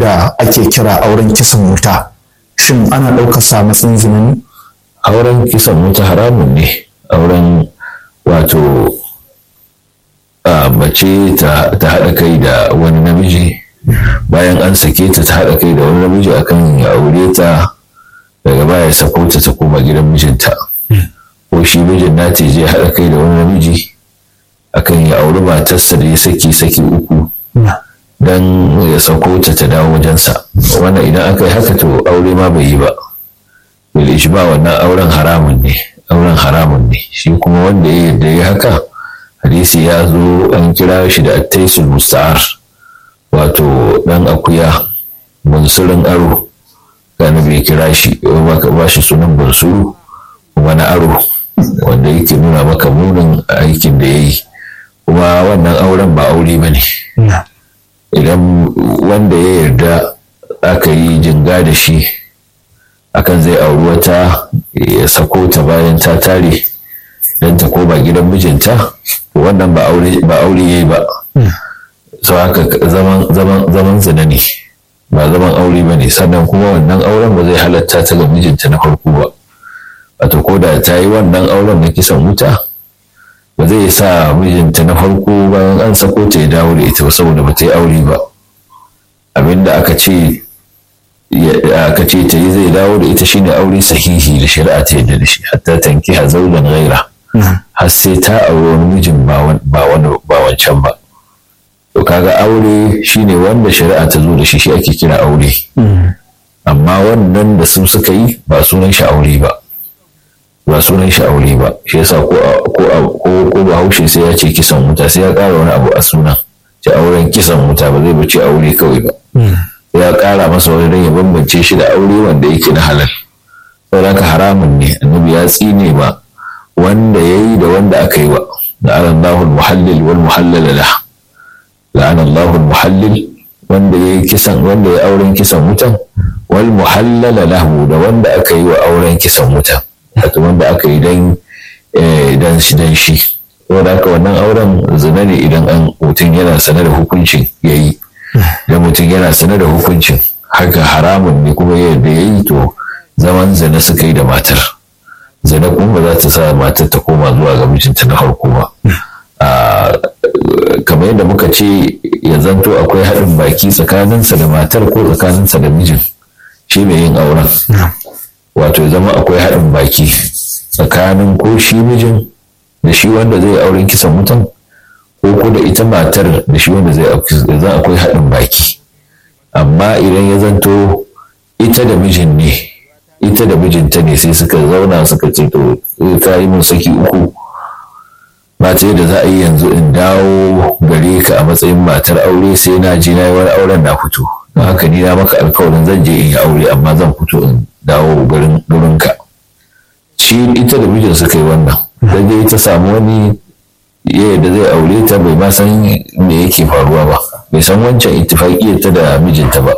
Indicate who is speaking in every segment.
Speaker 1: da ake kira auren kisan wuta shin ana ɗaukar sa matsayin zina ne
Speaker 2: auren kisan wuta haramun ne auren wato mace ta haɗa kai da wani namiji bayan an sake ta ta haɗa kai da wani namiji akan ya aure ta daga baya sako ta ta koma gidan mijinta ko shi mijin na ta je haɗa kai da wani namiji akan ya auri matarsa da ya saki saki uku dan ya sako ta ta dawo wajensa wannan idan aka yi haka to aure ma bai yi ba bil ba wannan auren haramun ne auren haramun ne shi kuma wanda ya yarda ya haka hadisi ya zo an kira shi da attaisul musta'ar wato dan akuya bunsurin aro kana bai kira shi ba shi sunan bunsuru kuma na aro wanda yake nuna maka munin aikin da ya yi kuma wannan auren ba aure ba ne idan wanda ya yarda aka yi jinga da shi akan zai auri wata ya sako ta bayan ta tare don ta koma gidan mijinta wannan ba aure ya yi ba sau haka zaman zina ne ba zaman aure ba ne sannan kuma wannan auren ba zai halatta ta ga mijinta na farko ba wato ko da ta yi wannan auren na kisan wuta ba zai sa mijinta na farko bayan an sako ta ya dawo da ita saboda ba ta yi aure ba abinda aka ce aka ce ta yi zai dawo da ita shine aure sahihi da shari'a ta yadda da shi hatta tanki ha zaujan gaira har sai ta aure wani mijin ba wancan ba to kaga aure shine wanda shari'a ta zo da shi shi ake kira aure amma wannan da su suka yi ba sunan shi aure ba ba sunan shi aure ba shi yasa ko ko ko bahaushe sai ya ce kisan wuta sai ya ƙara wani abu a sunan ce auren kisan wuta ba zai bace aure kawai ba sai ya ƙara masa wani dan ya bambance shi da aure wanda yake na halal saboda haka haramun ne annabi ya tsine ba wanda ya yi da wanda aka yi wa la'ana Allahu muhallil wal muhallal lah la'ana Allahu muhallil wanda ya yi kisan wanda ya auren kisan wutan wal muhallal lahu da wanda aka yi wa auren kisan wutan wato wanda aka yi dan dan shi dan shi saboda haka wannan auren zina ne idan an mutum yana sane da hukuncin yayi da mutum yana sane da hukuncin haka haramun ne kuma yadda yayi to zaman zina suka yi da matar zina kuma ba za ta sa matar ta koma zuwa ga mijinta na farko ba kamar yadda muka ce ya zanto akwai haɗin baki tsakaninsa da matar ko tsakaninsa da mijin shi mai yin auren wato zama akwai haɗin baki tsakanin ko shi mijin da shi wanda zai auren kisan mutum ko ko da ita matar da shi wanda zai zan akwai haɗin baki amma idan ya zanto ita da mijin ne ita da mijinta ne sai suka zauna suka ce to ka yi min saki uku ba ta yadda za a yi yanzu in dawo gare ka a matsayin matar aure sai na ji na yi wani auren na fito don haka ni na maka alkawarin zan je in yi aure amma zan fito in dawo garin gurinka shi ita da mijin suka yi wannan zai je ta samu wani ya yadda zai aure ta bai ma san me yake faruwa ba bai san wancan ittifaƙiyar ta da mijinta ba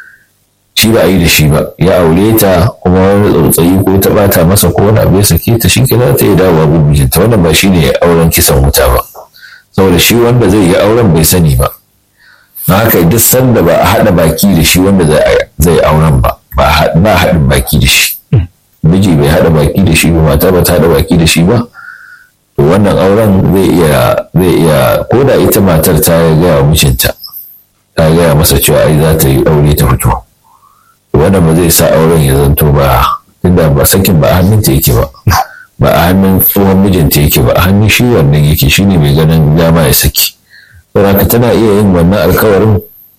Speaker 2: shi ba a yi da shi ba ya aure ta kuma wani tsautsayi ko ta bata masa ko wani abu ya sake ta shi ke za ta yi dawowa gun mijinta wannan ba shi ne auren kisan wuta ba saboda shi wanda zai yi auren bai sani ba na haka duk sanda ba a haɗa baki da shi wanda zai auren ba ba haɗin baki da shi miji bai haɗa baki da shi ba mata ba ta haɗa baki da shi ba to wannan auren zai iya zai iya ko da ita matar ta gaya wa mijinta ta gaya masa cewa ai za ta yi aure ta fito wannan ba zai sa auren ya zanto ba tunda ba sakin ba a hannunta yake ba ba a hannun tsohon mijinta yake ba a hannun shi wannan yake shine mai ganin dama ya saki saboda tana iya yin wannan alkawarin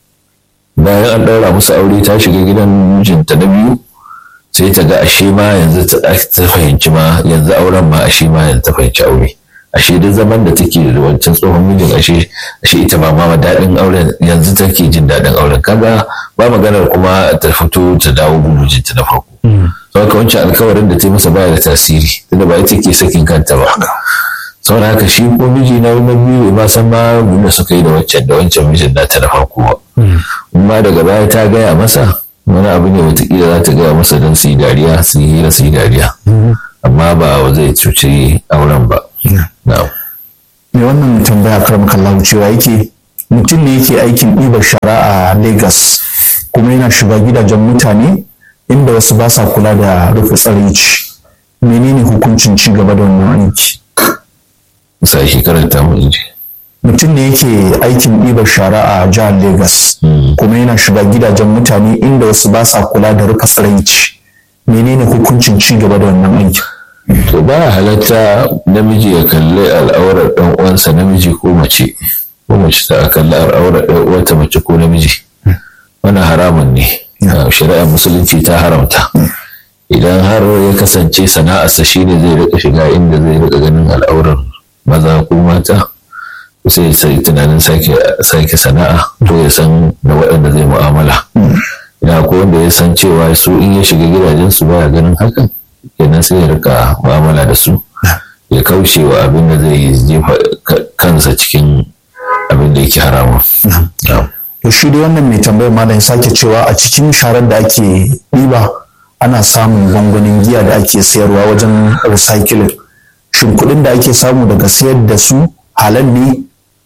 Speaker 2: bayan an ɗaura musu aure ta shiga gidan mijinta na biyu sai ta ga ashe ma yanzu ta fahimci ma yanzu auren ma ashe ma yanzu ta fahimci aure ashe duk zaman da take da wancan tsohon mijin ashe ashe ita ba ma daɗin auren yanzu take jin daɗin auren kaga ba maganar kuma ta fito ta dawo mijinta na farko sau haka wancan alkawarin da ta yi masa baya da tasiri tunda ba ita ke sakin kanta ba saboda haka shi ko miji na na biyu ma san ma da suka yi da wancan da wancan mijin nata na farko ba amma daga baya ta gaya masa wani abu ne watakila za ta gaya masa don su yi dariya su yi hira su yi dariya amma ba zai cuci auren ba
Speaker 1: me wannan tambaya kar kallahu cewa yake mutum ne yake aikin ɗibar shara a lagos kuma yana shiga gidajen mutane inda wasu ba sa kula da rufe tsaraici menene hukuncin ci gaba da wannan aiki
Speaker 2: sa shi karanta mu inji
Speaker 1: mutum ne yake aikin ɗibar shara a jihar Legas kuma yana shiga gidajen mutane inda wasu ba sa kula da rufe tsiraici menene hukuncin ci gaba da wannan aiki
Speaker 2: to ba halatta namiji ya kalli al'aurar ɗan uwansa namiji ko mace ko mace ta kalli al'aurar ɗan uwanta mace ko namiji wannan haramun ne shari'ar musulunci ta haramta idan har ya kasance sana'arsa shine zai rika shiga inda zai rika ganin al'aurar maza ko mata sai sai tunanin sake sana'a to ya san da waɗanda zai mu'amala ina ko wanda ya san cewa su in ya shiga gidajensu baya ganin hakan kenan sai ya rika mu'amala da su ya kauce wa abin da zai jefa kansa cikin abin da yake haramun.
Speaker 1: To shi dai wannan mai tambayar malam sake cewa a cikin sharar da ake ɗiba ana samun gwangwanin giya da ake sayarwa wajen recycling. Shin kuɗin da ake samu daga sayar da su halal ne?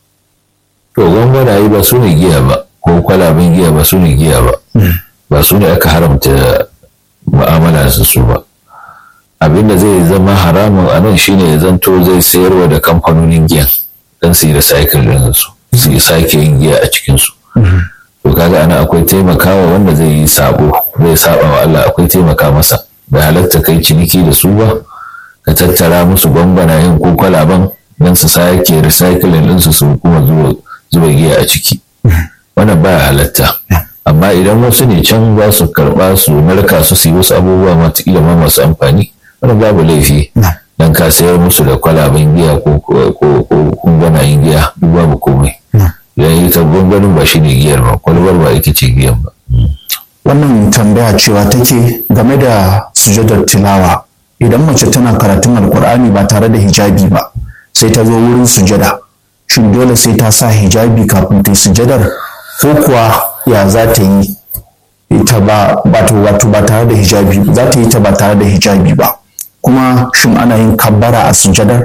Speaker 2: To gwangwanaye ba su ne giya ba ko kwalaben giya ba su ne giya ba. Ba su ne aka haramta mu'amala da su ba. Abin da zai zama haramun a nan shine ya zanto zai sayarwa da kamfanonin giyan don su yi recycle din su su yi sake yin giya a cikinsu. to kaga ana akwai taimakawa wanda zai yi sabo zai saba wa Allah akwai taimaka masa bai halatta kai ciniki da su ba ka tattara musu gwangwanayen ko kwalaban don su sake recycling din su su kuma zuba giya a ciki wannan baya halatta amma idan wasu ne can za su karba su narka su su yi wasu abubuwa matakila ma masu amfani wannan babu laifi dan ka sayar musu da kwalaben giya ko gwangwanayen giya duk babu komai ya yi ta gwangwanin ba shi ne giyar ba kwalbar ba ita ce giyan ba.
Speaker 1: Wannan tambaya cewa take game da sujadar tilawa idan mace tana karatun alkur'ani ba tare da hijabi ba sai ta zo wurin sujada shin dole sai ta sa hijabi kafin ta yi sujadar ko kuwa ya za ta yi ita ba wato ba tare da hijabi za ta yi ta ba tare da hijabi ba kuma shin ana yin kabbara a sujadar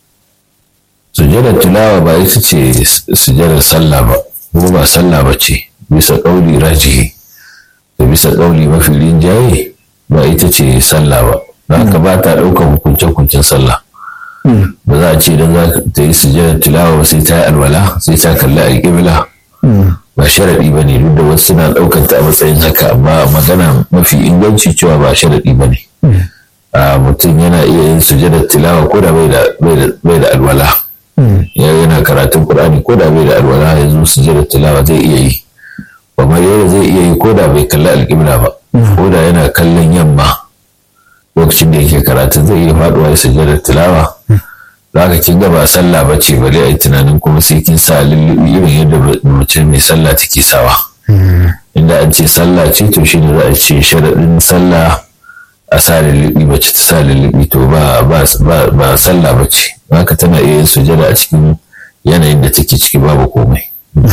Speaker 2: sujadar tilawa ba ita ce sujadar sallah ba ko ba sallah ba ce bisa ƙauli rajihi da bisa ƙauli mafi rinjaye ba ita ce sallah ba za ka ba ta ɗaukar hukunce-hukuncen sallah ba za a ce don za ta yi sujadar tilawa ba sai ta yi alwala sai ta kalli alƙibla ba sharaɗi ba ne duk da wasu suna ɗaukar ta a matsayin haka amma magana mafi inganci cewa ba sharaɗi ba ne mutum yana iya yin sujadar tilawa ko da bai da alwala ya yana karatun Qur'ani ko da bai da alwala ya zo sujjada tilawa zai iya yi kamar yadda zai iya yi ko da bai kalli alƙibla ba ko da yana kallon yamma lokacin da yake karatun zai iya faduwa ya sujjada tilawa za ka kin ba sallah ba ce bale a yi tunanin kuma sai kin sa lullubi irin yadda mace mai sallah take sawa inda an ce sallah ce to shi ne za a ce sharaɗin sallah a sa lullubi mace ta sa lullubi to ba ba sallah ba ce haka tana iya yin sujada a cikin yanayin da take ciki babu komai.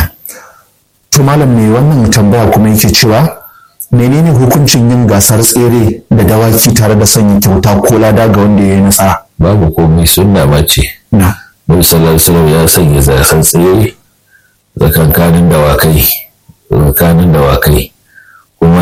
Speaker 1: To malam mai wannan tambaya kuma yake cewa menene hukuncin yin gasar tsere da dawaki tare da sanya kyauta ko lada ga wanda ya yi nasara?
Speaker 2: Babu komai sunna ma ce. Nabi sallallahu alaihi ya sanya gasar tsere tsakankanin dawakai tsakanin dawakai kuma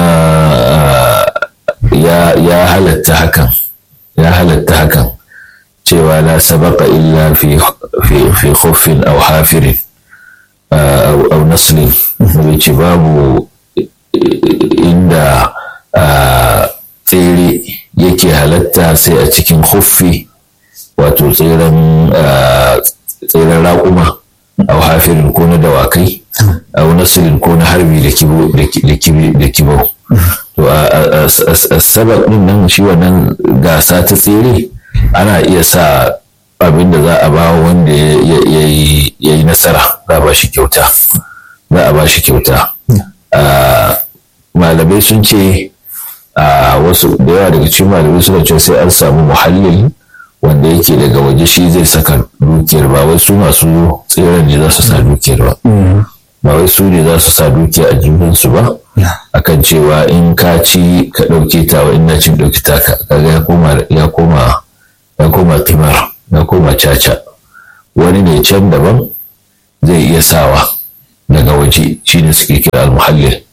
Speaker 2: ya halatta hakan ya halatta hakan cewa la sabaka illa fi fi khuffin aw hafirin aw naslin ce babu inda tsere yake halatta sai a cikin huffi wato tseren tseren raƙuma aw hafirin ko na dawakai aw naslin ko na harbi da kibau to a sabak din nan shi wannan gasa ta tsere ana iya sa abin da za a ba wanda ya yi nasara za a ba shi kyauta za a ba shi kyauta malamai sun ce a wasu da yawa daga cikin malamai suna ce sai an samu muhallin wanda yake daga waje shi zai saka dukiyar ba wai su masu tseren ne za su sa dukiyar ba ba wai su ne za su sa dukiya a jibinsu ba akan cewa in ka ci ka ɗauke ta wa in na cin ɗauki ta kaga ya koma ya koma ya koma kimar ya koma caca wani ne can daban zai iya sawa daga waje shi ne suke kira al-muhallil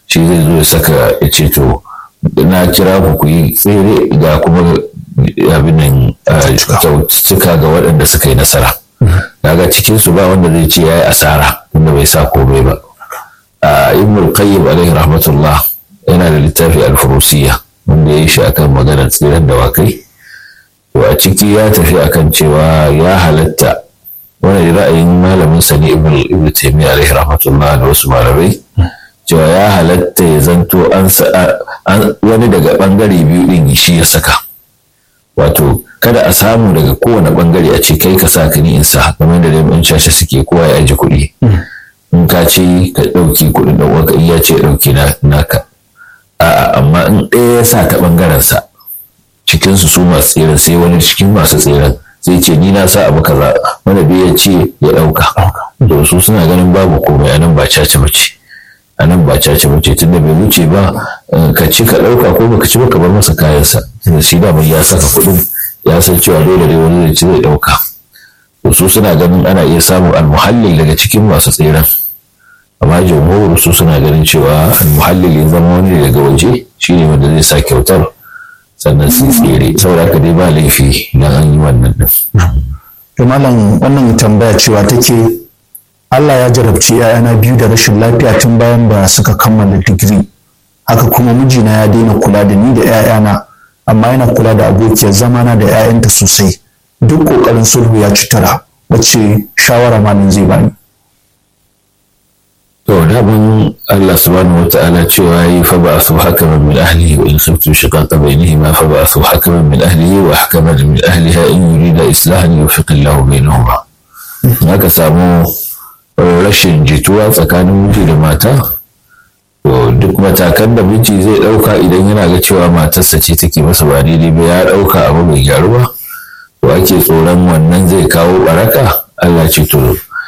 Speaker 2: shi zai zo ya saka ya ce to na kira ku ku yi tsere ga kuma abin nan cika ga waɗanda suka yi nasara daga cikin su ba wanda zai ce yayi asara tunda bai sa komai ba a ibn qayyim alaihi rahmatullah yana da littafi al-furusiyya wanda ya yi shi akan maganar tseren dawakai to a ciki ya tafi akan cewa ya halatta wani ra'ayin malamin sa ne ibn ibn taymiyyah alaihi rahmatullah da wasu malamai cewa ya halatta ya zanto an wani daga bangare biyu din shi ya saka wato kada a samu daga kowane bangare a ce kai ka sa ka ni in sa kamar da dai shashe suke kowa ya aji kuɗi in ka ce ka ɗauki kuɗin da uwanka in ya ce ya ɗauki naka a'a amma in ɗaya ya sa ta bangaren sa cikin su su masu tseren sai wani cikin masu tseren sai ce ni na sa abu kaza wanda bai ya ce ya ɗauka to su suna ganin babu komai anan ba caca bace a nan ba cace bace tun da bai wuce ba ka ci ka ɗauka ko baka ci ba ka bar masa kayansa tunda shi da ya saka kuɗin ya san cewa dole ne wani zai ci zai ɗauka to su suna ganin ana iya samun almuhallil daga cikin masu tseren amma jamhur su suna ganin cewa almuhallil ya zama wani daga waje shine wanda zai sa kyautar sannan su tsere saboda haka dai ba laifi idan an yi wannan din.
Speaker 1: to malam wannan tambaya cewa take Allah ya jarabci ‘ya'yana biyu da rashin lafiya tun bayan da suka kammala digiri. Haka kuma mijina ya daina kula da ni da ‘ya'yana, amma yana kula da abokiyar zamana da ‘ya'yanta sosai. Duk ƙoƙarin sulhu ya ci tara, wacce shawara malam zai bani.
Speaker 2: To, daban Allah subhanahu wa ta'ala cewa yi fa ba su hakaman min ahlihi wa in khiftu shiqaqa bainihima fa ba su hakaman min ahlihi wa hakaman min ahliha in yurida islahan yufiqillahu bainahuma. Haka samu rashin jituwa tsakanin miji da mata to duk matakan da miji zai ɗauka idan yana ga cewa matarsa ce take masa ba daidai ba ya ɗauka abu bai gyaru ba to ake tsoron wannan zai kawo baraka Allah ce to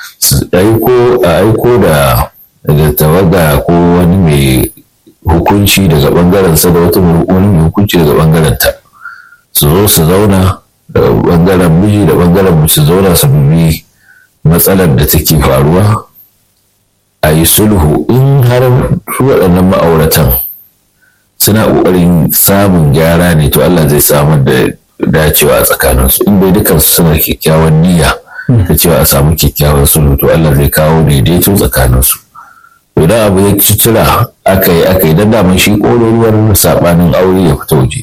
Speaker 2: aiko a aiko da da tawaga ko wani mai hukunci daga bangaren sa da wata wani mai hukunci daga bangaren ta su zo su zauna da bangaren miji da bangaren mu su zauna su bibi matsalar da take faruwa a yi sulhu in har waɗannan ma'auratan suna ƙoƙarin samun gyara ne to Allah zai samar da dacewa a tsakaninsu in bai dukansu suna kyakkyawan niyya da cewa a samu kyakkyawan sulhu to Allah zai kawo daidaito tsakaninsu to da abu ya ci tura aka yi aka yi don daman shi ƙololuwar saɓanin aure ya fita waje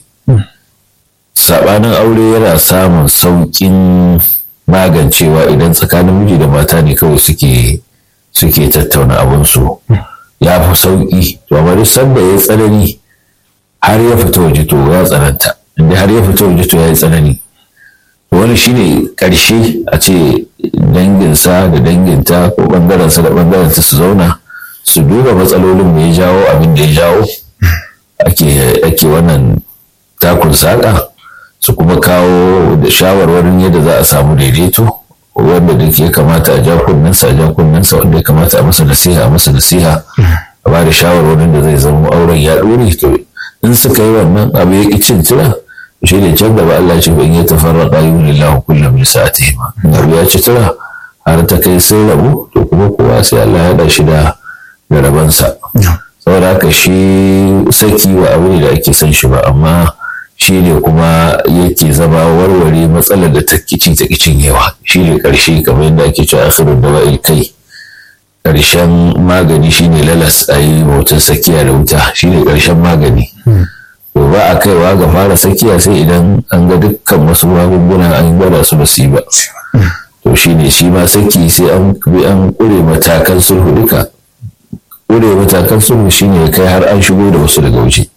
Speaker 2: saɓanin aure yana samun sauƙin magancewa idan tsakanin miji da mata ne kawai suke suke tattauna abinsu ya fi sauƙi to amma duk sanda ya tsanani har ya fita waje to ya tsananta inda har ya fita waje to ya yi tsanani wani shine ƙarshe a ce danginsa da danginta ko ɓangarensa da ɓangarenta su zauna su duba matsalolin da ya jawo abin da ya jawo ake wannan takun saƙa su kuma kawo da shawarwarin yadda za a samu daidaito wanda duk ya kamata a ja kunnensa a ja kunnensa wanda ya kamata a masa nasiha a masa nasiha a ba da shawarwarin da zai zama auren ya ɗore to in suka yi wannan abu ya ƙi cin tira shi ne can gaba Allah ce ban yi tafarraqa yunillahu kullum min sa'atihi ma abu ya ci tira har ta kai sun rabu to kuma kowa sai Allah ya haɗa shi da da rabansa saboda haka shi saki wa abu ne da ake son shi ba amma shi ne kuma yake zama warware matsalar da ta kici ta kicin yawa shi ne ƙarshe kamar yadda ake cewa asirin da wa'il kai ƙarshen magani shi ne lalas a yi hoton sakiya da wuta shi ne ƙarshen magani to ba a kaiwa ga fara sakiya sai idan an ga dukkan wasu magunguna an gwada su ba su yi ba to shi ne shi ma saki sai an bi an ƙure matakan sulhu duka ƙure matakan sulhu shi ne kai har an shigo da wasu daga waje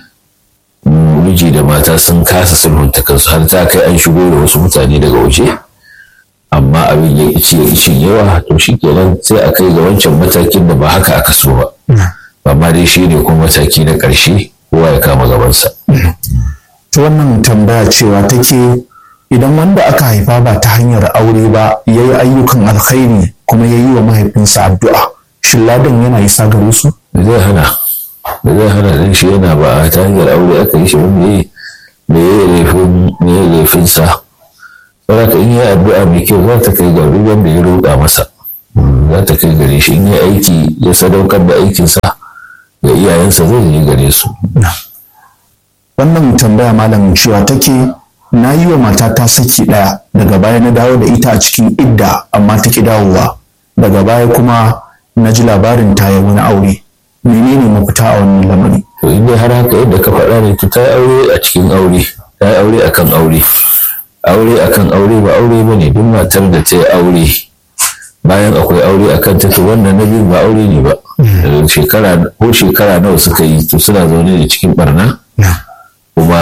Speaker 2: miji da mata sun kasa sulhunta kansu har ta kai an shigo da wasu mutane daga waje amma abin ya ci ya ci yawa to shi kenan sai a kai ga wancan matakin da ba haka aka so ba amma dai shi ne kuma mataki na ƙarshe kowa ya kama gabansa.
Speaker 1: ta wannan tambaya cewa take idan wanda aka haifa ba ta hanyar aure ba ya yi ayyukan alkhairi kuma ya yi wa mahaifinsa addu'a shin ladan yana isa gare su
Speaker 2: zai hana da zai hana ɗin shi yana ba ta hanyar aure aka yi shi ba me me ya laifin me ya laifin sa saboda in yi addu'a mai kyau za ta kai ga duk wanda ya roƙa masa za ta kai gare shi in yi aiki ya sadaukar da aikinsa ga iyayensa zai je gare su
Speaker 1: wannan tambaya malam cewa take na yi wa matata saki ɗaya daga baya na dawo da ita a cikin idda amma ta ki dawowa daga baya kuma na ji labarin ta yi wani aure menene mafita a wannan lamari
Speaker 2: to in dai har haka yadda ka faɗa ne to ta yi aure a cikin aure ta yi aure akan aure aure akan aure ba aure ba ne duk matar da ta yi aure bayan akwai aure a kanta to wannan na biyu ba aure ne ba shekara ko shekara nawa suka yi to suna zaune da cikin barna kuma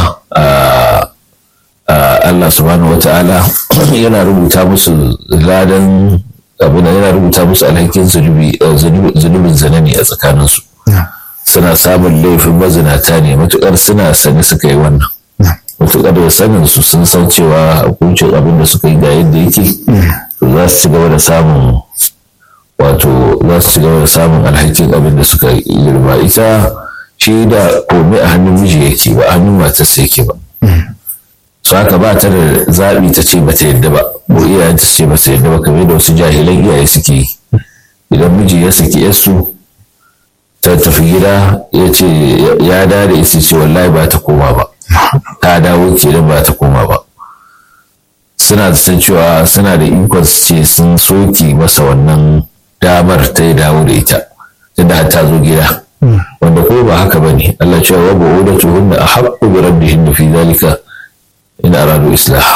Speaker 2: Allah subhanahu wa ta'ala yana rubuta musu ladan abin yana rubuta musu alhakin zunubin zanani a tsakaninsu suna samun laifin mazinata ne matukar suna sani suka yi wannan matukar da sanin su sun san cewa hukuncin abin da suka yi ga yadda yake to za su ci gaba da samun wato za su ci gaba da samun alhakin abin da suka girma ita shi da komai a hannun miji yake ba a hannun matarsa yake ba su haka ba ta da zaɓi ta ce bata yadda ba ko iyayen ta ce bata yadda ba kamar da wasu jahilan iyaye suke yi idan miji ya saki yarsu ta tafi gida ya ce ya da da ita ce wallahi ba ta koma ba ta dawo ke ba ta koma ba suna da san cewa suna da ikon su ce sun soke masa wannan damar ta yi dawo da ita tunda har ta zo gida wanda ko ba haka ba ne Allah cewa wa ba da tuhunna a haƙƙo bi rabbihin fi zalika in aradu islah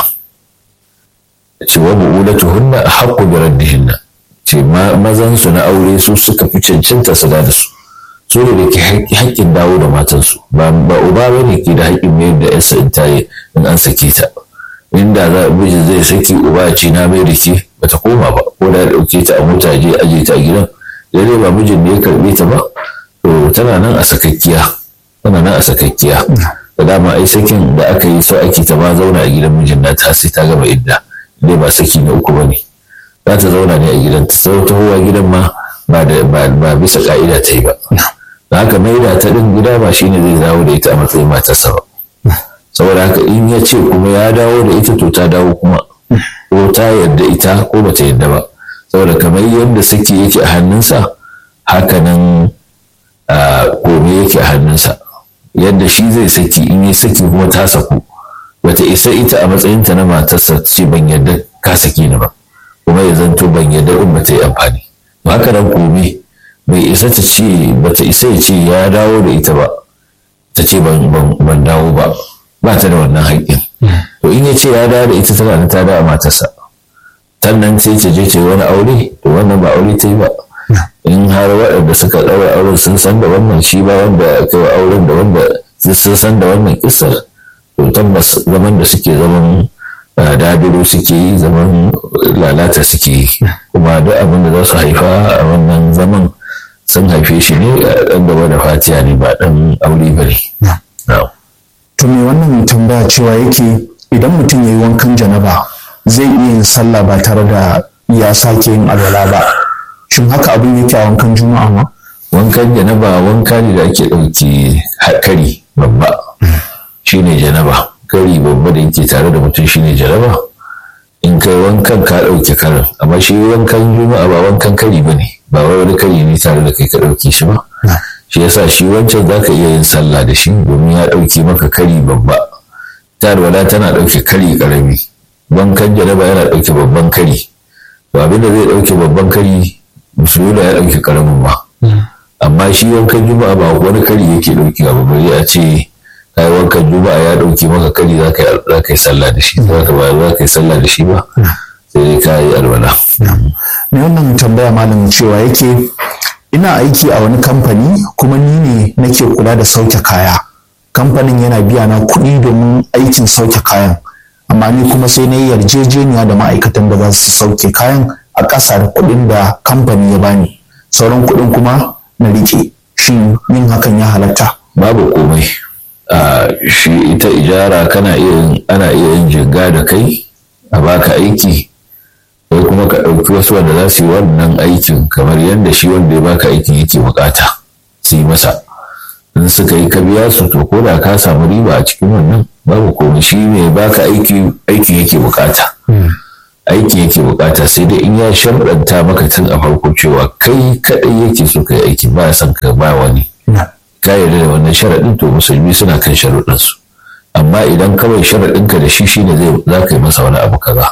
Speaker 2: ce wa bu'ulatuhunna haqqu bi raddihinna ce mazan su na aure su suka fi cancanta su da su su ne da ke haƙƙin dawo da matansu ba ba uba bane ke da haƙƙin mayar da yarsa in tayi in an sake ta inda za miji zai saki uba ce na mai da ke bata koma ba ko da ya dauke ta a mota je aje ta a gidan dai ba mijin ne ya karbe ta ba to tana nan a sakakkiya tana nan a sakakkiya da dama ai sakin da aka yi so ake ta ma zauna a gidan mijin nata sai ta gama idda dai ba saki na uku bane za ta zauna ne a gidan ta sau ta huwa gidan ma ba da ba bisa ka'ida ta yi ba da haka maida ta din gida ba shine zai dawo da ita a matsayin matarsa ba saboda haka in ya ce kuma ya dawo da ita to ta dawo kuma ko ta yarda ita ko bata yarda ba saboda kamar yadda saki yake a hannunsa haka nan kome yake a hannunsa yadda shi zai saki in yi saki kuma ta saku bata isa ita a matsayinta na matarsa ce ban yadda ka saki ni ba kuma ya zanto ban yadda in bata yi amfani to haka nan kome bai isa ta ce bata isa ya ce ya dawo da ita ba ta ce ban dawo ba ba ta da wannan haƙƙin to in ya ce ya dawo da ita tana da ta dawo matarsa sannan sai ta je ta yi wani aure to wannan ba aure ta yi ba in har waɗanda suka ɗaura auren sun san da wannan shi ba wanda aka yi auren da wanda sun san da wannan kisar to tabbas zaman da suke zaman dadiro suke yi zaman lalata suke yi kuma duk abin da za su haifa a wannan zaman sun haife shi ne ɗan gaba da fatiya ne ba ɗan aure ba ne.
Speaker 1: to me wannan tambaya cewa yake idan mutum ya yi wankan janaba zai iya yin sallah ba tare da ya sake yin alwala ba shin haka abin yake a wankan juma'a ma
Speaker 2: wankan janaba wanka ne da ake ɗauki kari babba shine janaba kari babba da yake tare da mutum shine janaba in kai wankan ka ɗauki karin amma shi wankan juma'a ba wankan kari ba ne ba wai wani kari ne tare da kai ka ɗauki shi ba shi yasa shi wancan za ka iya yin sallah da shi domin ya ɗauki maka kari babba tarwala tana ɗauke kari ƙarami wankan janaba yana ɗauke babban kari to abin da zai ɗauke babban kari musulmi ya ɗauke ƙaramin ba amma shi wankan juma'a ba wani kari yake ɗauki ba bari a ce kai wankan juma'a ya ɗauke maka kari za ka yi sallah da shi za ka ba za ka yi sallah da shi ba sai dai ka yi alwala.
Speaker 1: me wannan tambaya malam cewa yake ina aiki a wani kamfani kuma ni ne nake kula da sauke kaya kamfanin yana biya na kuɗi domin aikin sauke kayan amma ni kuma sai na yi yarjejeniya da ma'aikatan da za su sauke kayan a ƙasa da kuɗin da kamfani ya bani sauran kuɗin kuma na riƙe shin yin hakan ya halatta
Speaker 2: babu komai a shi ita ijara kana iya ana iya yin jinga da kai a baka aiki ko kuma ka ɗauki wasu wanda za su yi wannan aikin kamar yadda shi wanda ya baka aikin yake bukata su yi masa in suka yi ka biya su to ko da ka samu riba a cikin wannan babu komai shi ne baka aiki aikin yake bukata aikin yake bukata sai dai in ya sharɗanta maka tun a farko cewa kai kaɗai yake so ka yi aiki ba san ka ba wani ka yarda da wannan sharaɗin to musulmi suna kan sharuɗinsu amma idan kawai sharaɗinka da shi shine zai za ka yi masa wani abu kaza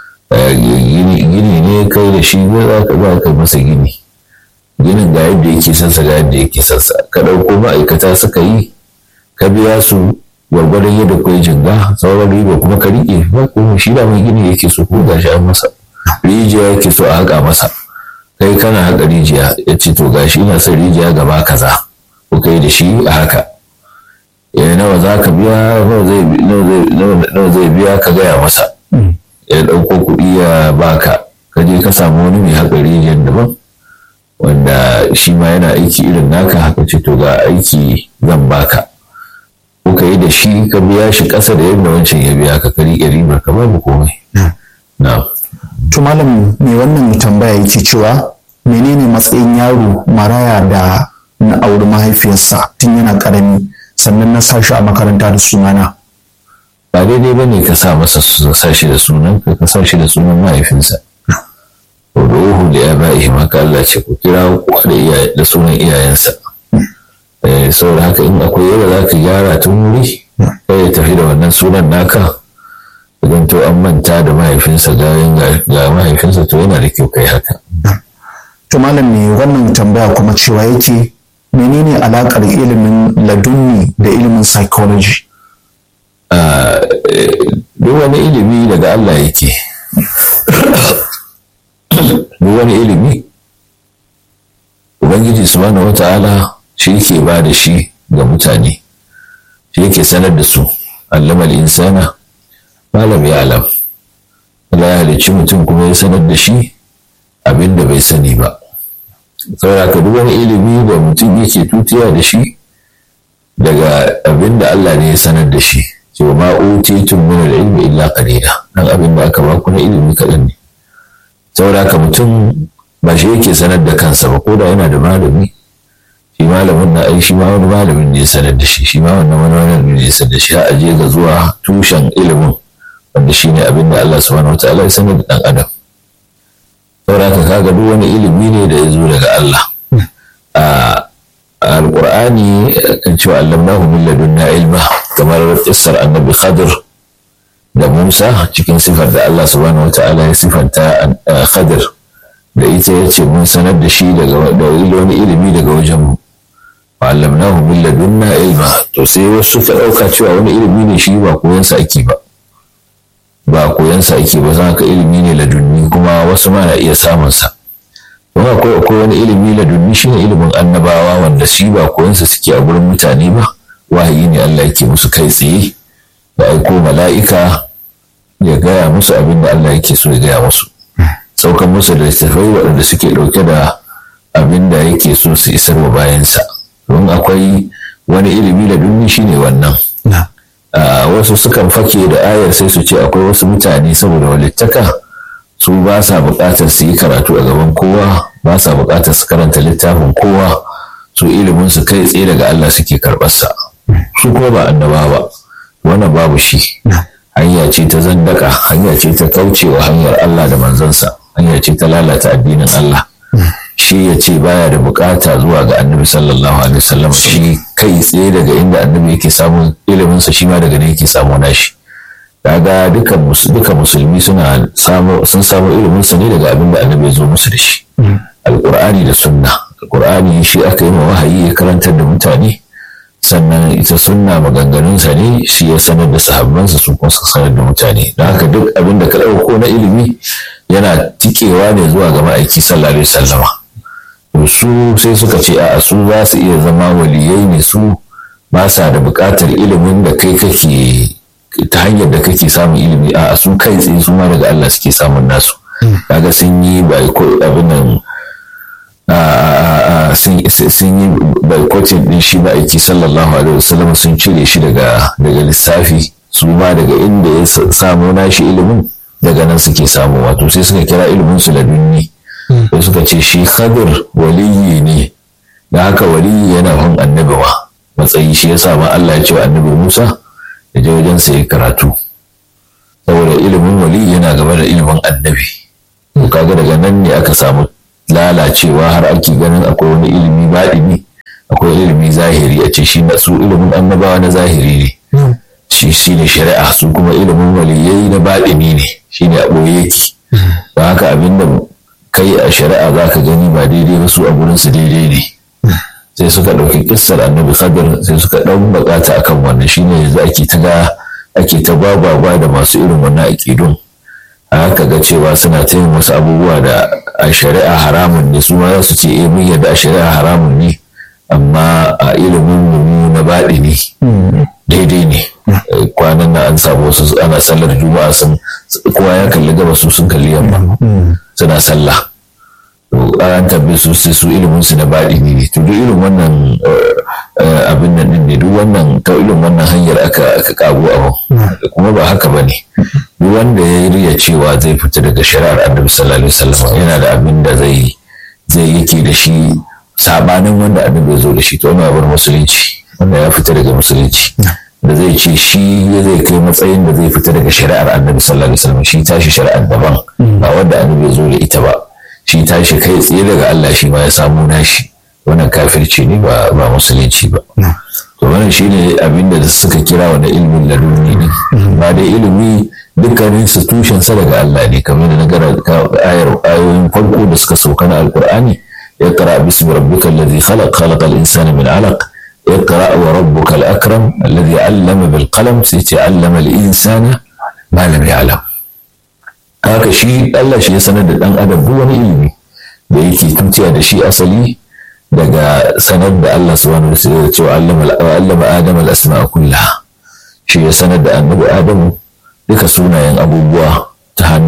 Speaker 2: gini ne kai da shi za ka za ka yi masa gini ginin ga yadda yake sansa ga yadda yake sansa ka ɗauko ma'aikata suka yi ka biya su gwargwadon yadda kai jinga sauran riba kuma ka riƙe ba kuma shi da mai gini yake so ko gashi an masa rijiya yake so a haƙa masa kai kana haƙa rijiya ya ce to gashi ina son rijiya gaba kaza ko kai da shi a haka ya nawa za ka biya nawa zai biya ka gaya masa ya ɗauko kuɗi ya baka ka je ka samu wani mai haƙa rijiyar daban wanda shi ma yana aiki irin naka haka ce to ga aiki zan baka ko ka yi da shi ka biya shi ƙasa da yadda wancan ya biya ka ka riƙe ribar ka babu komai na
Speaker 1: to malam mai wannan tambaya yake cewa menene matsayin yaro maraya da na auri mahaifiyarsa tun yana karami sannan na sa shi a makaranta da sunana
Speaker 2: ba daidai ba ne ka sa masa sa shi da sunan ka ka sa shi da sunan mahaifinsa ruhu da ya ba'i maka Allah ce ku kira kuwa da da sunan iyayensa saboda haka in akwai yadda za ka gyara tun wuri kai ya tafi da wannan sunan naka idan to an manta da mahaifinsa ga mahaifinsa to yana da kyau kai haka
Speaker 1: to malam ne wannan tambaya kuma cewa yake menene alakar ilimin ladunni da ilimin psychology
Speaker 2: duk wani ilimi daga Allah yake duk wani ilimi ubangiji subhanahu wata'ala shi yake ba da shi ga mutane shi yake sanar da su allama insana malam ya alam Allah ya halicci mutum kuma ya sanar da shi abin da bai sani ba saboda ka duk wani ilimi da mutum yake tutiya da shi daga abin da Allah ne ya sanar da shi cewa ma utitun min al-ilmi illa qalila dan abin da aka baku na ilimi kaɗan ne saboda ka mutum ba shi yake sanar da kansa ba ko da yana da malami shi malamin na ai shi ma wani malamin ne ya sanar da shi shi ma wannan wani malamin ne ya sanar da shi har aje ga zuwa tushen ilimin wanda shine abin da Allah subhanahu wataala ya sanar da dan adam saboda ka kaga duk wani ilimi ne da ya zo daga Allah a alqur'ani kan cewa allamnahu min ladunna ilma kamar kissar annabi khadir da musa cikin sifar da Allah subhanahu wataala ya sifanta khadir da ita ya ce mun sanar da shi daga wani ilimi daga wajen mu allamnahu min ladunna ilma to sai wasu suka ɗauka cewa wani ilimi ne shi ba koyansa ake ba ba koyansa ake ba za ka ilimi ne ladunni kuma wasu ma na iya samun sa kuma akwai akwai wani ilimi ladunni shine ilimin annabawa wanda shi ba koyansa suke a gurin mutane ba wahayi ne Allah yake musu kai tsaye da aiko mala'ika ya gaya musu abin da Allah yake so ya gaya musu saukan musu da littattafai waɗanda suke ɗauke da abin da yake so su isar wa bayansa don akwai wani ilimi ladunni shine wannan wasu sukan fake da ayar sai su ce akwai wasu mutane saboda walittaka su ba sa buƙatar su yi karatu a gaban kowa ba sa buƙatar su karanta littafin kowa su ilimin su kai tsaye daga Allah suke karɓarsa su kuma ba annaba ba wannan babu shi hanya ce ta zandaka hanya ce ta kaucewa hanyar Allah da manzansa hanya ce ta lalata addinin Allah shi ya ce baya da bukata zuwa ga annabi sallallahu alaihi wasallam shi kai tsaye daga inda annabi yake samun ilimin sa shi ma daga ne yake samu nashi kaga duka duka musulmi suna samu sun samu ilimin sa ne daga abin da annabi ya zo musu da shi alqur'ani da sunna alqur'ani shi aka yi wahayi ya karantar da mutane sannan ita sunna maganganunsa ne shi ya sanar da sahabbansa su kuma suka sanar da mutane don haka duk abin da ka ɗauko na ilimi yana tikewa ne zuwa ga ma'aiki sallallahu alaihi wasallama su sai suka ce a su za su iya zama waliyai ne su ba sa da buƙatar ilimin da kai kake ta hanyar da kake samun ilimi a su kai tsaye su ma daga Allah suke samun nasu kaga sun yi abin nan sun yi boycotting din shi ma'aiki sallallahu alaihi wasallam sun cire shi daga daga lissafi su ma daga inda ya samu nashi ilimin daga nan suke samu wato sai suka kira ilimin su ladunni sai suka ce shi khadir waliyi ne da haka waliyi yana hun annabi ma matsayi shi yasa ma Allah ya ce wa annabi Musa ya je wajen sa karatu saboda ilimin waliyi yana gaba da ilimin annabi kaga daga nan ne aka samu lalacewa har ake ganin akwai wani ilimi baɗini akwai ilimi zahiri a ce shi na su ilimin annabawa na zahiri ne shi shi ne shari'a su kuma ilimin waliyai na baɗini ne shi ne a ɓoye yake don haka abinda kai a shari'a za ka gani ba daidai ba su a gurin su daidai ne sai suka ɗauki kissar annabi khadir sai suka ɗan bukata akan wannan shine yanzu ake ta ga ake ta gwagwagwa da masu irin wannan aƙidun a haka ga cewa suna ta yin wasu abubuwa da a shari'a haramun ne su ma za su ce eh mun yadda a shari'a haramun ne amma a ilimin mu na baɗi ne daidai ne kwanan nan an samu wasu ana sallar juma'a sun kowa ya kalli gaba su sun kalli yamma suna sallah to an tambaye su sai su ilimin su na baɗi ne to duk irin wannan abin nan din ne duk wannan ta irin wannan hanyar aka aka kago abu kuma ba haka bane duk wanda ya riya cewa zai fita daga shari'ar annabi sallallahu alaihi wasallam yana da abin da zai zai yake da shi sabanin wanda annabi ya zo da shi to wannan bar musulunci wanda ya fita daga musulunci da zai ce shi zai kai matsayin da zai fita daga shari'ar annabi sallallahu alaihi wasallam shi tashi shari'ar daban ba wanda annabi ya zo da ita ba shi tashi kai tsaye daga Allah shi ma ya samu nashi wannan kafirci ne ba ba musulunci ba to wannan shine abin da suka kira wani ilmin laduni ne ba da ilimi dukkanin su tushen sa daga Allah ne kamar da na gara ayar ayoyin farko da suka sauka na alqur'ani اقرأ باسم ربك الذي خلق خلق الإنسان من علق اقرأ وربك الأكرم الذي علم بالقلم سيتعلم الإنسان ما لم يعلم haka shi Allah shi ya sanar da ɗan adam duk wani ilimi da yake tutiya da shi asali daga sanar da Allah subhanahu wa ta'ala cewa allama adam al-asma'a kullaha shi ya sanar da annabi adam duka sunayen abubuwa ta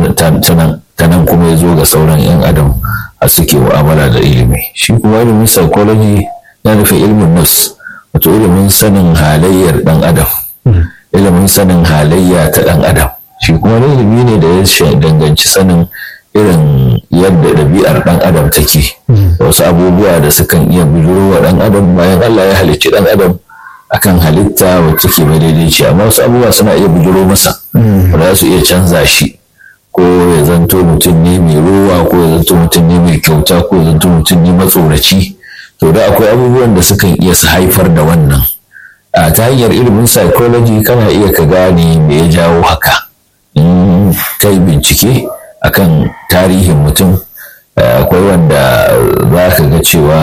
Speaker 2: nan kuma ya zo ga sauran yan adam a suke mu'amala da ilimi shi kuma ilimin psychology ya nufi ilimin nafs wato ilimin sanin halayyar ɗan adam ilimin sanin halayya ta ɗan adam shi kuma ilimi ne da ya danganci sanin irin yadda ɗabi'ar ɗan adam take wasu abubuwa da sukan iya bujuro wa ɗan adam bayan Allah ya halicci ɗan adam akan halitta wacce ke madaidaici amma wasu abubuwa suna iya bujuro masa ba za su iya canza shi ko ya zanto mutum ne mai ruwa ko ya zanto mutum ne mai kyauta ko ya zanto mutum ne matsoraci to da akwai abubuwan da sukan iya su haifar da wannan a ta hanyar ilimin psychology kana iya ka gane me ya jawo haka in kai bincike akan tarihin mutum akwai wanda za ka ga cewa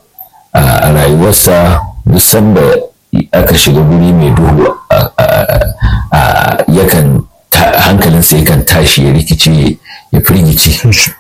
Speaker 2: a rayuwarsa duk sanda aka shiga guri mai duhu yakan hankalinsa yakan tashi ya rikice ya firgice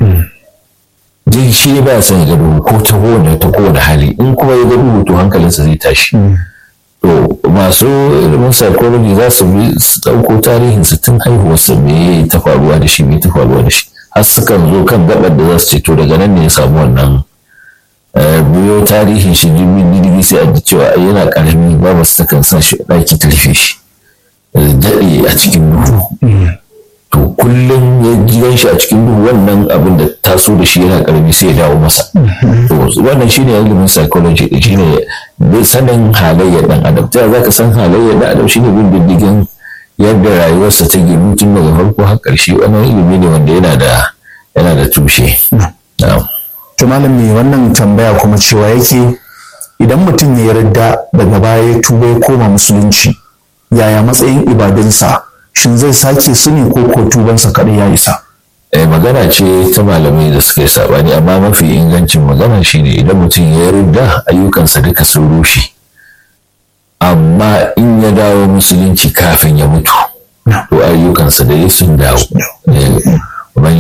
Speaker 2: duk shi ba son ya ga duhu ko ta kowane ta kowane hali in kuma ya ga duhu to hankalinsa zai tashi to masu ilimin psychology za su bi su ɗauko tarihin su tun haihuwarsa me ta faruwa da shi me ta faruwa da shi har sukan zo kan gabar da za su ce to daga nan ne ya samu wannan biyo tarihin shi jirgin jirgi sai a ji cewa yana karami babu su takan sa shi ɗaki ta rufe shi daɗe a cikin duhu to kullum ya gidan shi a cikin duhu wannan abin da taso da shi yana karami sai ya dawo masa to wannan shine ilimin psychology shine sanin halayyar dan adam ta za ka san halayyar dan adam shine bin diddigin yadda rayuwarsa ta ginu tun daga farko har ƙarshe wannan ilimi ne wanda yana da yana da tushe
Speaker 1: to malam me wannan tambaya kuma cewa yake idan mutum ya yarda daga baya ya tuba ya koma musulunci yaya matsayin ibadunsa shin zai sake su ne ko ko tubansa kaɗai ya isa
Speaker 2: eh magana ce ta malamai da suka yi sabani amma mafi ingancin magana shine idan mutum ya yarda ayyukansa duka sun rushe amma in ya dawo musulunci kafin ya mutu to ayyukansa da ya sun dawo man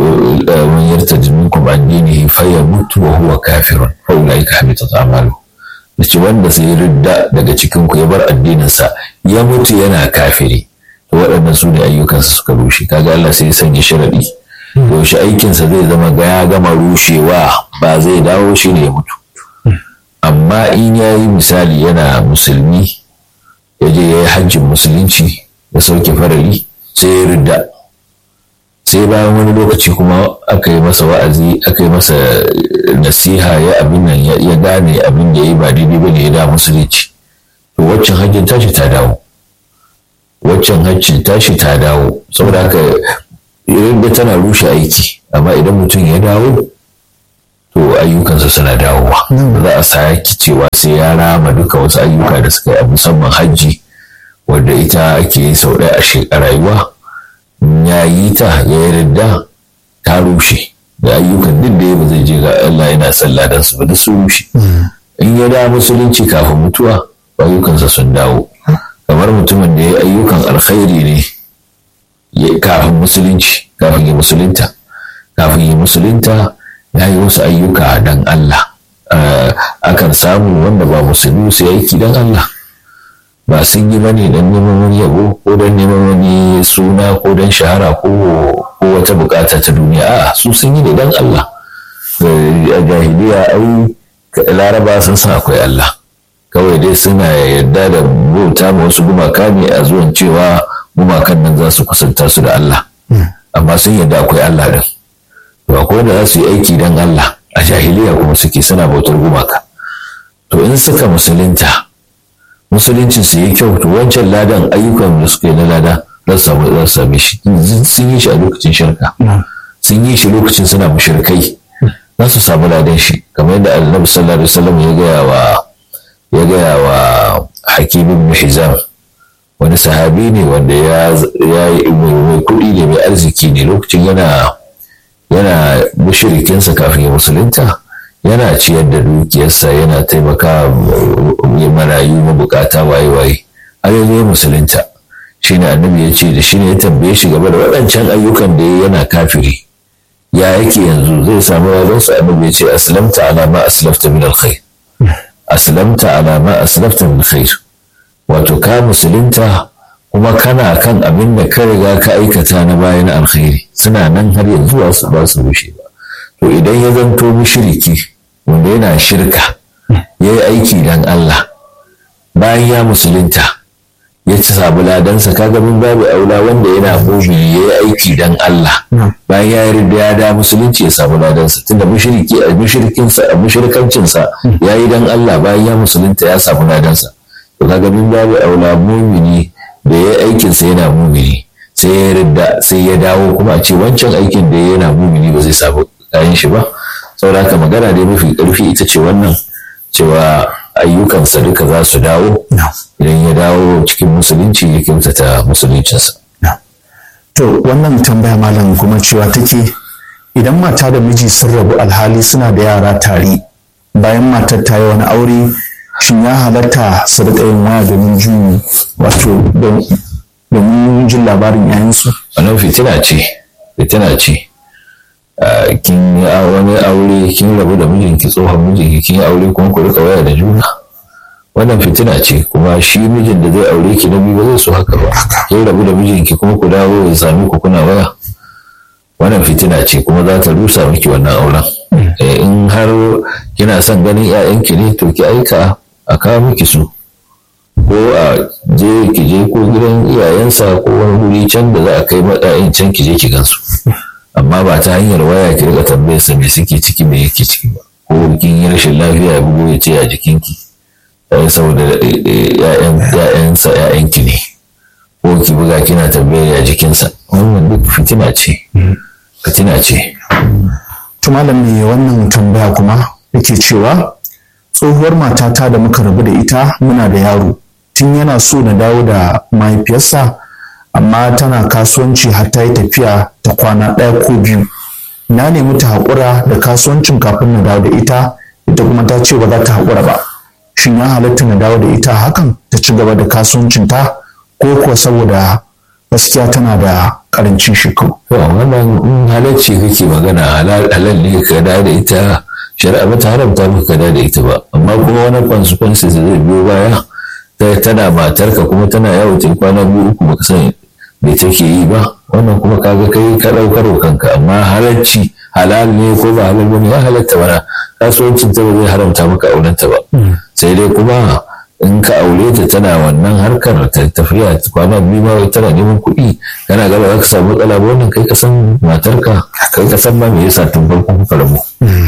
Speaker 2: yarta minkum an dinihi fa ya mutu wa huwa kafirun fa ulaika habitat a'malu dace wanda sai ridda daga cikin ku ya bar addininsa ya mutu yana kafiri to waɗannan su ne ayyukansa suka rushe kaga Allah sai ya sanya sharadi yaushe aikinsa zai zama ga ya gama rushewa ba zai dawo shi ne ya mutu amma in ya yi misali yana musulmi ya je ya yi hajjin musulunci ya sauke farari sai ya ridda sai bayan wani lokaci kuma aka yi masa wa'azi aka yi masa nasiha ya abin nan ya gane abin da ya yi ba daidai ba ne ya da musulunci to waccan hajjin tashi ta dawo waccan hajjin tashi ta dawo saboda haka ridda tana rushe aiki amma idan mutum ya dawo to ayyukansa suna dawowa za a sake cewa sai ya rama duka wasu ayyuka da suka yi a musamman hajji wadda ita ake yi sau ɗaya a rayuwa ya yi ta ya yarda ta rushe da ayyukan duk da ya ba zai je ga Allah yana sallah dan su ba duk su rushe in ya da musulunci kafin mutuwa ayyukansa sun dawo kamar mutumin da ya ayyukan alkhairi ne kafin musulunci kafin ya musulunta kafin ya musulunta ya yi wasu ayyuka dan Allah akan samu wanda ba musulmi su aiki dan Allah ba sun yi bane don neman wani yabo ko don neman wani suna ko don shahara ko wata bukata ta duniya a su sun yi ne don Allah a jahiliya ai laraba sun san akwai Allah kawai dai suna yarda da bauta ma wasu gumaka ne a zuwan cewa gumakan nan za su kusanta su da Allah amma sun yarda akwai Allah din to akwai wanda za su yi aiki don Allah a jahiliya kuma suke suna bautar gumaka to in suka musulunta musuluncin su yi kyau to wancan ladan ayyukan da suka yi na lada za su samu za su same shi sun yi shi a lokacin shirka sun yi shi lokacin suna mushrikai za su samu ladan shi kamar yadda annabi sallallahu alaihi wasallam ya gaya wa ya gaya wa hakim ibn hizam wani sahabi ne wanda ya yi mai kuɗi ne mai arziki ne lokacin yana yana mushrikinsa kafin ya musulunta yana ciyar da dukiyarsa yana taimaka ya marayu mabukata waye-waye har yanzu ya musulunta shi ne annabi ya ce da shi ne ya tambaye shi game da waɗancan ayyukan da ya yana kafiri ya yake yanzu zai samu wajen su annabi ya ce aslamta ala ma aslafta min alkhair aslamta ala ma aslafta min alkhair wato ka musulunta kuma kana kan abin da ka riga ka aikata na bayan alkhairi suna nan har yanzu ba su ba su rushe ba to idan ya zanto mushriki wanda yana shirka ya yi aiki don Allah bayan ya musulunta ya ci sabu ladansa kaga min babu aula wanda yana mumini ya yi aiki don Allah bayan ya yarda ya da musulunci ya samu ladansa tunda mushriki a mushrikinsa a mushrikancinsa ya yi don Allah bayan ya musulunta ya samu ladansa to kaga min babu aula mumini da ya yi aikinsa yana mumini sai ya yarda sai ya dawo kuma a ce wancan aikin da yana mumini ba zai samu kayan shi ba saboda haka magana dai mafi ƙarfi ita ce wannan cewa ayyukansa duka za su dawo idan ya dawo cikin musulunci ya kyautata musuluncinsa.
Speaker 1: To wannan tambaya malam kuma cewa take idan mata da miji sun rabu alhali suna da yara tare bayan matar ta yi wani aure shin ya halatta su riƙa yin waya domin jin wato domin jin labarin 'ya'yansu?
Speaker 2: Wannan fitina ce, fitina ce. kin yi wani aure kin rabu da mijinki tsohon mijinki kin yi aure kuma ku rika waya da juna wannan fitina ce kuma shi mijin da zai aure ki na biyu ba zai so haka ba kin rabu da mijinki kuma ku dawo ya sami ku kuna waya wannan fitina ce kuma za ta rusa miki wannan auren in har kina son ganin 'ya'yanki ne to ki aika a kawo miki su ko a je ki je ko gidan iyayensa ko wani guri can da za a kai maɗa'in can ki je ki gansu amma ba ta hanyar waya ki rika tambayar sa me suke ciki me yake ciki ba ko kin yi rashin lafiya ya bugo ya ce a jikinki dan saboda ƴaƴan ƴaƴansa ƴaƴanki ne ko ki buga kina tambayar ya jikinsa wannan duk fitina ce fitina ce
Speaker 1: to malam me wannan tambaya kuma yake cewa tsohuwar matata da muka rabu da ita muna da yaro tun yana so na dawo da mahaifiyarsa amma tana kasuwanci har ta yi tafiya ta kwana ɗaya ko biyu na nemi ta haƙura da kasuwancin kafin na dawo da ita ita kuma ta ce ba za ta haƙura ba shin ya halatta na dawo da ita hakan ta ci gaba da kasuwancinta ko kuwa saboda gaskiya tana da ƙarancin shekaru.
Speaker 2: wannan in halarci kake magana halal ne ka dawo da ita shari'a ba ta haramta maka ka dawo da ita ba amma kuma wani consequences da zai biyo baya tana matarka kuma tana yawo ta kwana biyu uku baka san me take yi ba wannan kuma kaga kai ka daukar kanka amma halarci halal ne ko ba halal bane ya halatta bana kasuwancin ta ba zai haramta maka auren ta ba sai dai kuma in ka aure ta tana wannan harkar ta tafiya kwana biyu ma tana neman kuɗi kana gaba za ka samu matsala ba wannan kai ka san matarka kai ka san ma me yasa tun farko kuka rabu.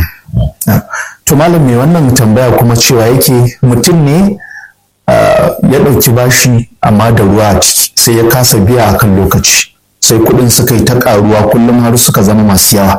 Speaker 1: to malam me wannan tambaya kuma cewa yake mutum ne ya ɗauki bashi amma da ruwa a ciki sai ya kasa biya a kan lokaci sai kuɗin suka yi ta ƙaruwa kullum har suka zama masu yawa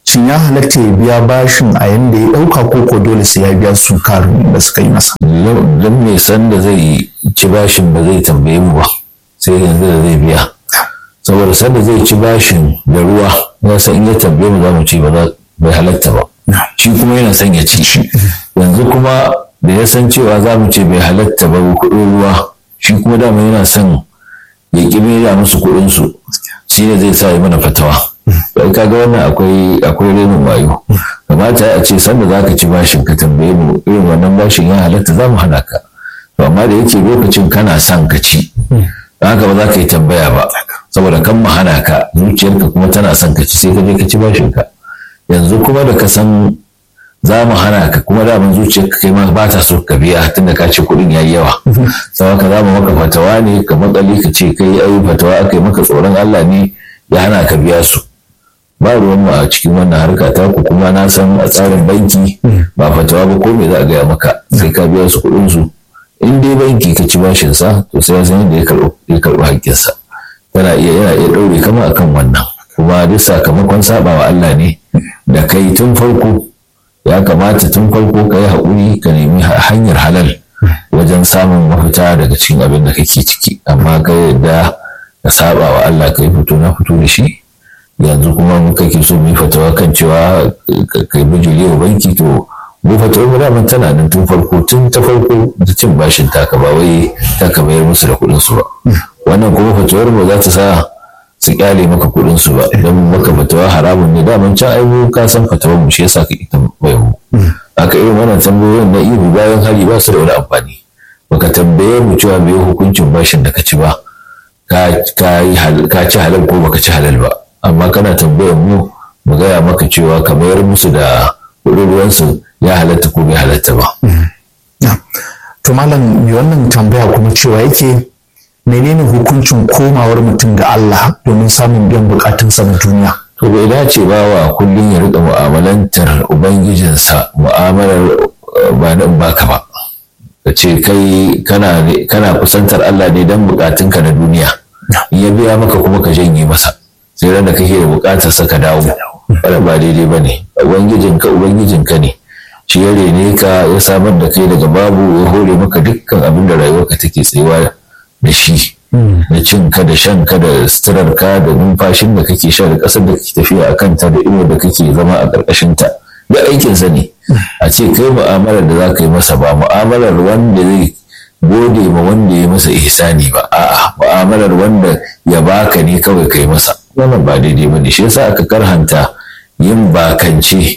Speaker 1: shin ya halatta ya biya bashin a yanda ya ɗauka ko ko dole sai ya biya su karin da suka yi masa
Speaker 2: don mai san da zai ci bashin ba zai tambaye mu ba sai yanzu da zai biya saboda sanda zai ci bashin da ruwa ya san in ya tambaye mu za mu ci ba bai halatta ba shi kuma yana son ya ci yanzu kuma da ya san cewa za mu ce bai halatta ba kuɗin ruwa shi kuma dama yana son ya ƙi da musu kuɗin su shi ne zai sa yi mana fatawa bai kaga wannan akwai akwai renin wayo kamata a ce sanda za ka ci bashin ka tambaye mu irin wannan bashin ya halatta za mu hana ka to amma da yake lokacin kana son ka ci haka ba za ka yi tambaya ba saboda kan mu hana ka zuciyarka kuma tana son ka ci sai ka je ka ci bashin ka yanzu kuma da ka san za mu hana ka kuma daman zuciyarka kai ma ba ta so ka biya tunda ka ce kuɗin yayi yawa sau haka za mu maka fatawa ne ka matsali ka ce kai ayi fatawa aka yi maka tsoron Allah ne ya hana ka biya su ba ruwan mu a cikin wannan harka ta ku kuma na san a tsarin banki ba fatawa ba ko me za a gaya maka sai ka biya su kuɗin su in dai banki ka ci bashin sa to sai ya san yadda ya karɓi ya karɓi hakkin sa yana iya yana iya ɗaure kama akan wannan kuma duk sakamakon sabawa Allah ne da kai tun farko ya kamata tun farko ka yi haƙuri ka nemi hanyar halal wajen samun mafita daga cikin abin da kake ciki amma ka yadda ka saba wa Allah ka yi fito na fito da shi yanzu kuma mun kake so mu yi fatawa kan cewa ka yi bijiri wa banki to mu fatawar mu daman tana nan tun farko tun ta farko da cin bashin taka ba wai ta ka bayar musu da kuɗin su ba wannan kuma fatawar mu za ta sa su kyale maka kuɗin su ba idan maka fatawa haramun ne daman can ai mu ka san fatawar mu shi yasa ka ita bai mu aka irin wannan tambayoyin na ihu bayan hari ba su da wani amfani baka tambaye mu cewa me hukuncin bashin da ka ci ba ka ci halal ko baka ci halal ba amma kana tambayar mu mu gaya maka cewa ka mayar musu da kuɗin ruwansu ya halatta ko bai halatta ba.
Speaker 1: to malam mai wannan tambaya kuma cewa yake menene hukuncin komawar mutum ga Allah domin samun biyan bukatunsa na duniya
Speaker 2: to bai dace ba wa kullum ya riƙa mu'amalantar ubangijinsa mu'amalar ba nan baka ba ka ce kai kana kusantar Allah ne don bukatunka na duniya in ya biya maka kuma ka janye masa sai ran da kake da bukatar sa ka dawo wannan ba daidai ba ne ubangijinka ubangijinka ne shi ya rene ka ya samar da kai daga babu ya hore maka dukkan abin da rayuwarka take tsayuwa da shi na cin ka da shan ka da suturar ka da numfashin da kake sha da ƙasar da kake tafiya a kanta da inuwar da kake zama a ƙarƙashin ta da aikin sa ne a ce kai mu'amalar da za ka yi masa ba mu'amalar wanda zai gode ma wanda ya masa ihsani ba a'a mu'amalar wanda ya baka ne kawai kai masa wannan ba daidai ba ne shi yasa aka karhanta yin bakance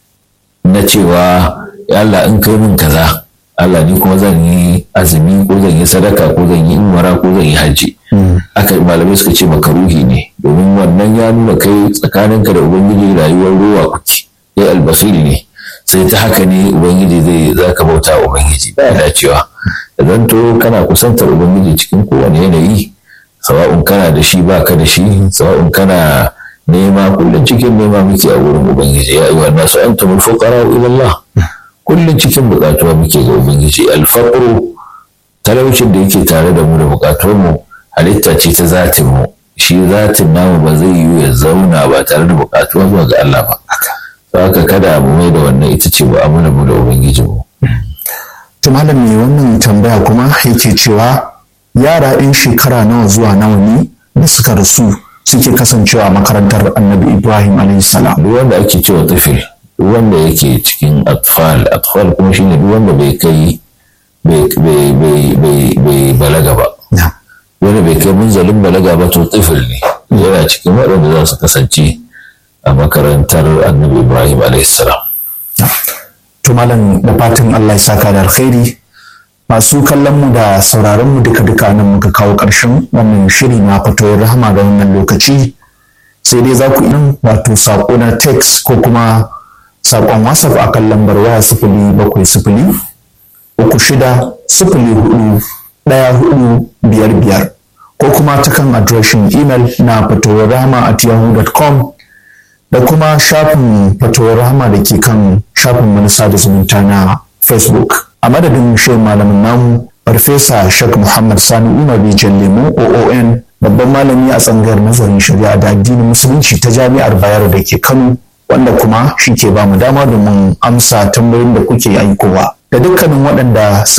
Speaker 2: na cewa Allah in kai min kaza Allah ni kuma zan yi azumi ko zan yi sadaka ko zan yi umara ko zan yi hajji aka malamai suka ce makaruhi ne domin wannan ya nuna kai tsakaninka da ubangiji rayuwar ruwa kuke ya albasiri ne sai ta haka ne ubangiji zai zaka bauta wa ubangiji ba dacewa da zanto kana kusantar ubangiji cikin kowane yanayi sawa'un kana da shi baka da shi sawa'un kana nema kullum cikin nema muke a wurin ubangiji ya ayyuhan nasu antumul fuqara ila Allah kullum cikin bukatuwa muke ga ubangiji alfaqru talaucin da yake tare da mu da bukatuwar mu halitta ce ta zatin mu shi zatin namu ba zai yiwu ya zauna ba tare da bukatuwa zuwa ga Allah ba haka kada mu mai da wannan ita ce mu'amala mu da ubangiji mu
Speaker 1: to malam mai wannan tambaya kuma yake cewa yara ɗin shekara nawa zuwa nawa ne da suka rasu suke kasancewa makarantar annabi ibrahim alaihissalam
Speaker 2: duk wanda ake cewa tafil duk wanda yake cikin atfal atfal kuma shine duk wanda bai kai bai balaga ba wanda bai kai munzalin balaga ba to tafil ne yana cikin waɗanda za su kasance a makarantar annabi ibrahim alaihissalam
Speaker 1: to malam da fatan allah ya saka da alkhairi masu kallon mu da sauraron mu duka duka nan muka kawo ƙarshen wannan shiri na fatowar rahama ga wannan lokaci sai dai za ku yi wato saƙo na text ko kuma saƙon whatsapp a kan lambar waya sifili bakwai sifili uku shida sifili hudu ɗaya hudu biyar biyar ko kuma ta kan adireshin imel na fatowar rahama at yahoo.com da kuma shafin fatowar rahama da ke kan shafin manasa da zumunta na facebook a madadin shirin malamin namu farfesa shek muhammad sani umar bijan lemo oon babban malami a tsangar nazarin shari'a da addinin musulunci ta jami'ar bayero da ke kano wanda kuma shi ke ba mu dama domin amsa tambayoyin da kuke aikowa da dukkanin waɗanda